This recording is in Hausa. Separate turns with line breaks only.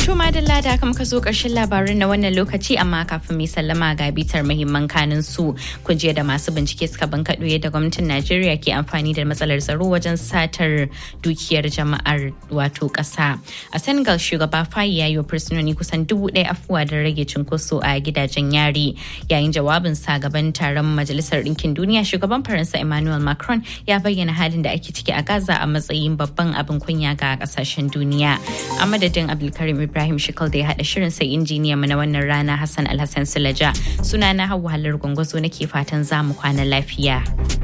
To madalla da aka zo ƙarshen labarin na wannan lokaci amma kafin mai sallama ga bitar muhimman kanin su kun jiya da masu bincike suka bankaɗo yadda gwamnatin Najeriya ke amfani da matsalar tsaro wajen satar dukiyar jama'ar wato ƙasa. A Senegal shugaba Fayi ya yi wa fursunoni kusan dubu ɗaya afuwa don rage cunkoso a gidajen yari. Yayin jawabin sa gaban taron Majalisar Ɗinkin Duniya shugaban Faransa Emmanuel Macron ya bayyana halin da ake ciki a Gaza a matsayin babban abin kunya ga ƙasashen duniya. A madadin Abdulkarim Ibrahim Shikal da ya haɗa shirin sai injiniya mu na wannan rana Hassan Alhassan Sulaja. Sunana Hauwa Halar Gwangwazo nake fatan za mu kwana lafiya.